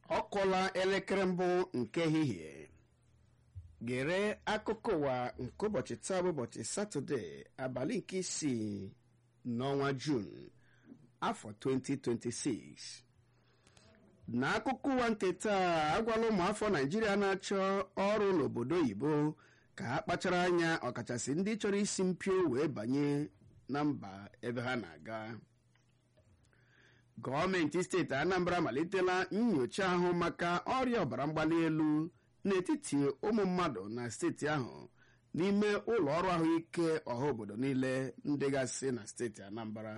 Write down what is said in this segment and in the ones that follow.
ọ kụọla elekere mbụ nke ehihie gere akụkọ ụwa nke ụbọchị taa bụ ụbọchị satọde abalị nke isii n'ọnwa juun afọ 2026 n'akụkọ ụwa nke taa agwala ụmụafọ naijiria na-achọ ọrụ n'obodo oyibo ka ha kpachara anya ọkachasị ndị chọrọ isi mpio wee banye na mba ebe ha na-aga gọọmenti steeti anambra amalitela nyocha ahụ maka ọrịa ọbara mgbali elu n'etiti ụmụ mmadụ na steeti ahụ n'ime ụlọ ọrụ ahụike ọha obodo niile ndịgasị na steeti anambra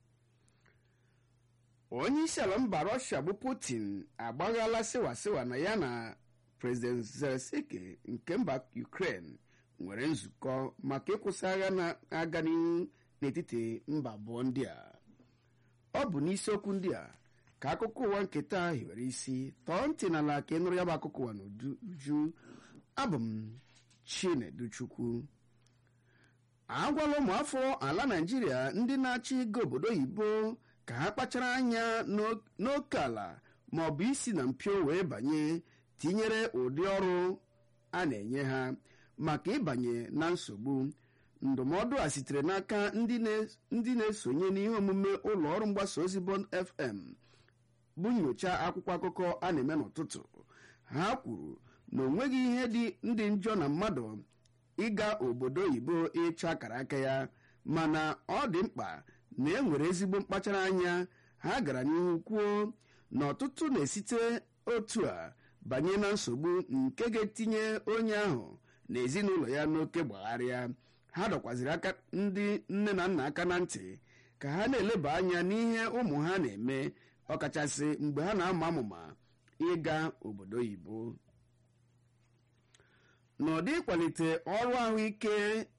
onye isi ala mba rọshia bụ putin agbaghala sịwasịwa na ya na prezident zelensky nke mba ukraine nwere nzukọ maka ịkwụsị agha na-aga n'ihu n'etiti mba abụọ ndị a ọ bụ n'isiokwu ndị a ka akụkọ ụwa nke taa hiwere isi tọọ ntị n'ala ka ị nụrụ ya bụ akụkọ ụwa n'uju abụ m chineduchukwu agwala ụmụafọ ala naijiria ndị na-achị ego obodo oyibo ka ha kpachara anya n'oke ala ma ọ bụ isi na mpio wee banye tinyere ụdị ọrụ a na-enye ha maka ịbanye na nsogbu ndụmọdụ a sitere n'aka ndị na-esonye n'ihe omume ụlọ ọrụ mgbasa ozi bond fm bụ nyocha akwụkwọ akụkọ a na-eme n'ụtụtụ ha kwuru na onweghị ihe dị ndị njọ na mmadụ ịga obodo oyibo ịchọ akara aka ya mana ọ dị mkpa na e nwere ezigbo mkpachara anya ha gara n'ihu kwuo na ọtụtụ na-esite otu a banye na nsogbu nke ga-etinye onye ahụ na ezinụlọ ya n'oke gbagharịa ha dọkwaziri aka ndị nne na nna aka na ntị ka ha na-eleba anya n'ihe ụmụ ha na-eme ọkachasị mgbe ha na-ama amụma ịga obodo oyibo n'ụdị ịkwalite ọrụ ahụike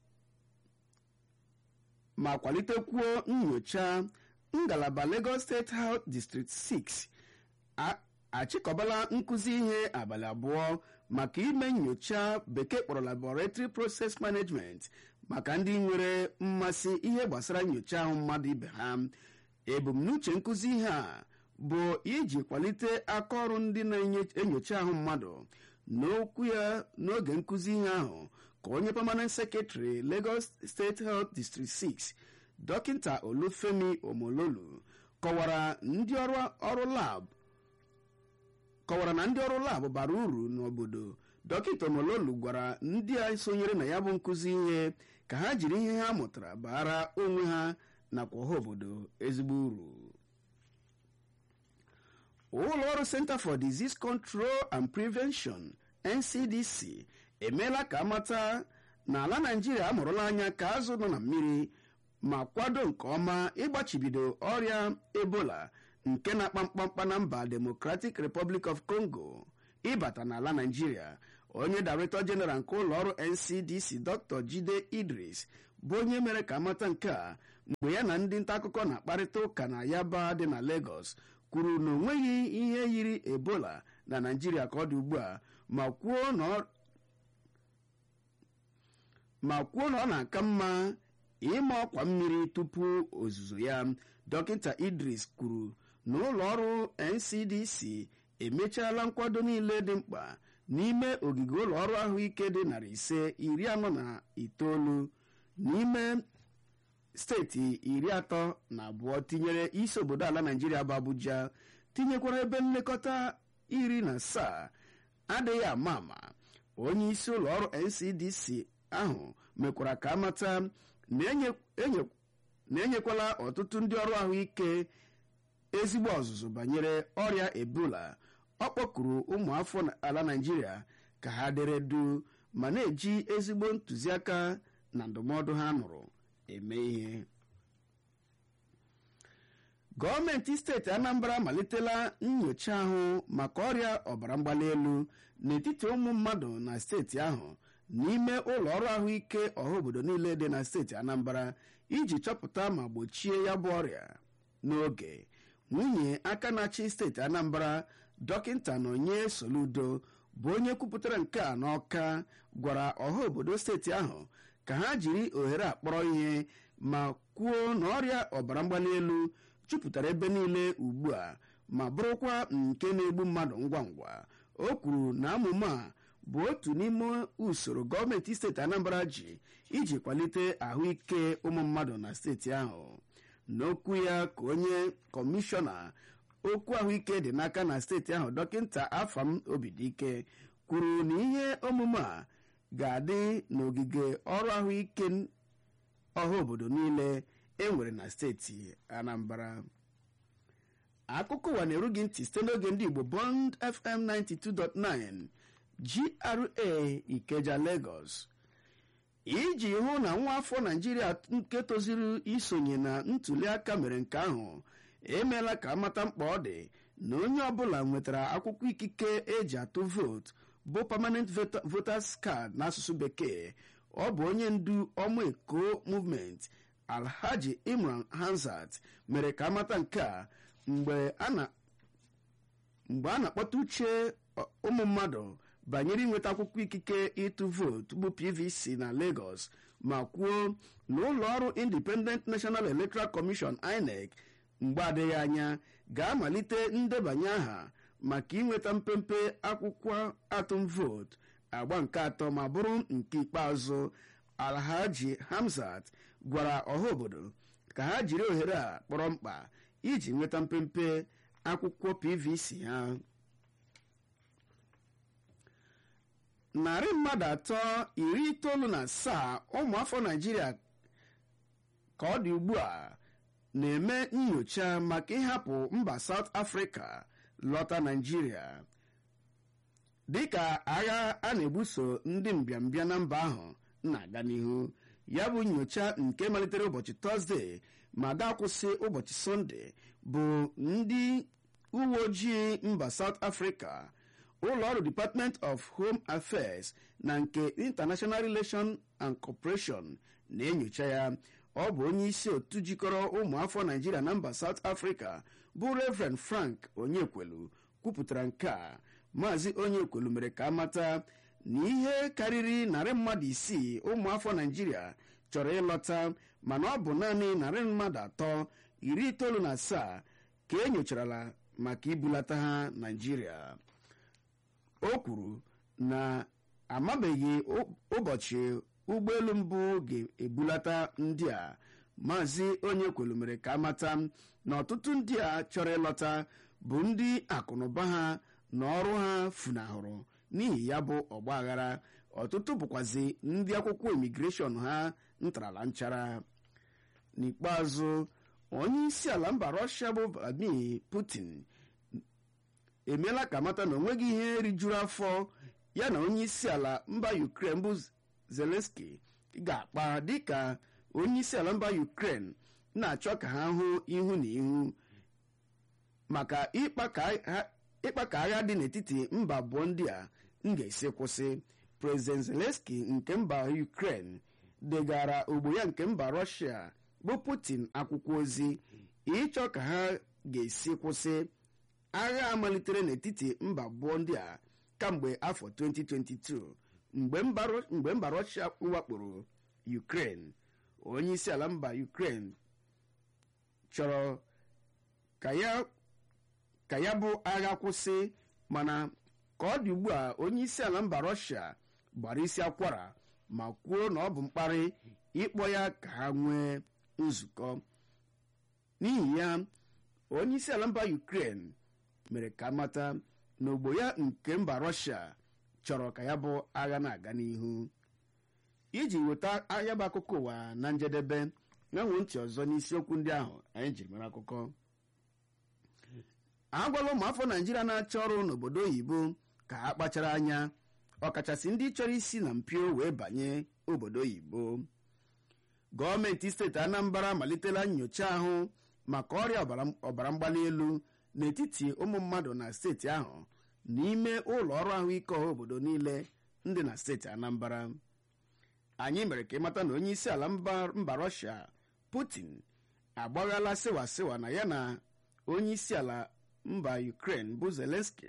ma kwalitekwuo nyocha ngalaba Lagos State Health District 6 achịkọbala nkụzi ihe abalị abụọ maka ime nyocha bekee kpọrọ laboratory process management maka ndị nwere mmasị ihe gbasara nyocha ahụ mmadụ ibe ha ebumnuche nkụzi ihe a bụ iji kwalite aka ọrụ ndị na-enyocha ahụ mmadụ n'okwu ya n'oge nkụzi ihe ahụ ka onye permanent secretary Lagos State Health District 6 dọkịta Olufemi Omololu kọwara ndị ọrụ lab kọwara na ndị ọrụ labụ bara uru n'obodo dọkịta Omololu gwara ndị a sonyere na ya bụ nkụzi ihe ka ha jiri ihe ha mụtara bara onwe ha nakwa ọha obodo ezigbo uru ụlọ ọrụ Center for Disease Control and Prevention NCDC emeela ka amata na ala Naijiria amụrụla anya ka azụ nọ na mmiri ma kwado nke ọma ịgbachibido ọrịa Ebola nke na-akpa mkpamkpa na mba Democratic Republic of Congo ịbata n'ala Naijiria onye Director General nke ụlọ ọrụ NCDC Dr. Jide Idris bụ onye mere ka amata nke a mgbe ya na ndị nta akụkọ na-akparịta ụka na Yaba dị na Lagos kwuru na onweghị ihe yiri Ebola na Naijiria ka ọ dị ugbu a ma kwuo na ọ na-aka mma ịma ọkwa mmiri tupu ozuzo ya dọkịta Idris kwuru na ụlọ ọrụ NCDC emechaala nkwado niile dị mkpa n'ime ogige ụlọ ọrụ ahụike dị narị ise iri anọ na itoolu n'ime steeti iri atọ na abụọ tinyere isi obodo ala Naijiria bụ Abuja tinyekwara ebe nlekọta iri na asaa adịghị ama ama onye isi ụlọ ọrụ NCDC ahụ mekwara ka amata na enyekwala ọtụtụ ndị ọrụ ahụike ezigbo ọzụzụ banyere ọrịa ebola ọ kpọkuru ụmụafọ ala naijiria ka ha dere du ma na-eji ezigbo ntụziaka na ndụmọdụ ha nụrụ eme ihe gọọmenti steeti anambra amalitela nyocha ahụ maka ọrịa ọbara mgbali elu n'etiti ụmụ mmadụ na steeti ahụ n'ime ụlọ ọrụ ahụike ọha obodo niile dị na steeti anambra iji chọpụta ma gbochie ya bụ ọrịa n'oge nwunye aka na-achị steeti anambra dọkịta nọnye soludo bụ onye kwupụtara nke a n'ọka gwara ọha obodo steeti ahụ ka ha jiri ohere akpọrọ ihe ma kwuo na ọrịa ọbara mgbali elu jupụtara ebe niile ugbu a ma bụrụkwa nke na-egbu mmadụ ngwa ngwa o kwuru na amụma a bụ otu n'ime usoro gọọmenti steeti anambra ji iji kwalite ahụike ụmụ mmadụ na steeti ahụ n'okwu ya ka onye kọmishọna okwu ahụike dị n'aka na steeti ahụ dọkịta afam obidike kwuru na ihe omume a ga-adị n'ogige ọrụ ahụike ọha obodo niile enwere na steeti anambra akụkọ ụwa na-eru gị ntị site n'oge ndị igbo bond fm 92.9 gra ikeja lagos iji hụ na nwa afọ naijiria nke tozuru isonye na ntuli aka mere nke ahụ emeela ka amata mkpa ọ dị na onye ọbụla nwetara akwụkwọ ikike eji atụ vootu bụ permanent voters card n'asụsụ bekee ọ bụ onye ndu ọmụ eko movement alhaji imran hansat mere ka amata nke a mgbe a na-akpọta uche ụmụ mmadụ banyere inweta akwụkwọ ikike ịtụ vootu bụ pvc na lagos ma kwuo na ụlọ ọrụ independent national electoral commission inec mgbe adịghị anya ga-amalite ndebanye aha maka inweta mpempe akwụkwọ atụm vootu agba nke atọ ma bụrụ nke ikpeazụ alhaji hamzat gwara ọha obodo ka ha jiri ohere a kpọrọ mkpa iji nweta mpempe akwụkwọ pvc ha narị mmadụ atọ iri itoolu na asaa ụmụafọ naijiria ka ọ dị ugbu a na-eme nyocha maka ịhapụ mba South Africa lọta naijiria dịka agha a na-ebuso ndị mbịambịa na mba ahụ na-aga n'ihu ya bụ nyocha nke malitere ụbọchị tọzdee ma ga-akwụsị ụbọchị sọnde bụ ndị uwe ojii mba South Africa ụlọ ọrụ Department of Home Affairs na nke International Relations and Cooperation na-enyocha ya ọ bụ onye isi otu jikọrọ ụmụafọ Naijiria na mba South Africa bụ Reverend Frank Onyekwelu kwupụtara nke a maazị Onyekwelu mere ka amata na ihe karịrị narị mmadụ isii ụmụafọ Naijiria chọrọ ịlọta mana ọ bụ naanị narị mmadụ atọ iri itoolu na asaa ka e nyocharala maka ibulata ha Naijiria o kwuru na amabeghị ụbọchị ụgbọelu mbụ ga-ebulata ndị a maazị onye kwelu mere ka amata na ọtụtụ ndị a chọrọ ịlọta bụ ndị akụnụba ha na ọrụ ha funahụrụ n'ihi ya bụ ọgbaghara ọtụtụ bụkwazi ndị akwụkwọ imigreshọn ha ntarala nchara n'ikpeazụ onye isi ala mba rọshia bụ vladimir putin emeela ka amata na onweghị ihe rijuru afọ ya na onye isi ala mba ukraine bụ zelenski ga-akpa dịka onye isi ala mba ukraine na-achọ ka ha hụ ihu na ihu maka ịkpa ka agha dị n'etiti mba abụọ ndị a m ga-esi kwụsị prezident zelenski nke mba ukraine degara ogbo ya nke mba rọshia bụ putin akwụkwọ ozi ịchọ ka ha ga-esi kwụsị agha amalitere n'etiti mba abụọ ndị a kamgbe afọ 2022 mgbe mba rọshia wakporo ukraine onye isi ala mba ukraine chọrọ ka ya bụ agha kwụsị mana ka ọ dị ugbu a onye isi ala mba rọshia gbara isi akwara ma kwuo na ọ bụ mkparị ịkpọ ya ka ha nwee nzukọ n'ihi ya onye isi ala mba ukraine mere ka mata na ogbo ya nke mba rọshia chọrọ ka ya bụ agha na-aga n'ihu iji weta ahịa bụ akụkọ ụwa na njedebe nyanwe ntị ọzọ n'isiokwu ndị ahụ anyị jiri mara akụkọ agwala ụmụafọ naijiria na-achọ ọrụ n'obodo oyibo ka ha kpachara anya ọkachasị ndị chọrọ isi na mpio wee banye obodo oyibo gọọmenti steeti anambra amalitela nyocha ahụ maka ọrịa ọbara mgbali elu n'etiti ụmụ mmadụ na steeti ahụ n'ime ụlọ ọrụ ahụike ọha obodo niile ndị na steeti anambra anyị mere ka ịmata na onye isi ala mba rọshia putin agbaghala sịwasịwa na ya na onye isi ala mba ukraine bụ zelenski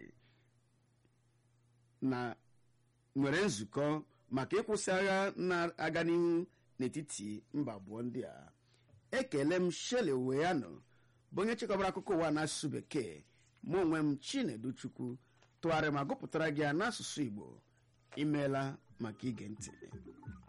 na nwere nzukọ maka ịkwụsị agha na-aga n'ihu n'etiti mba abụọ ndị a ekele m shele weyano bụ onye chịkọbara akụkọ ụwa n'asụsụ bekee mụ onwe m chinedu chukwu tụgharị ma gụpụtara gị ya n'asụsụ igbo imeela maka ige ntị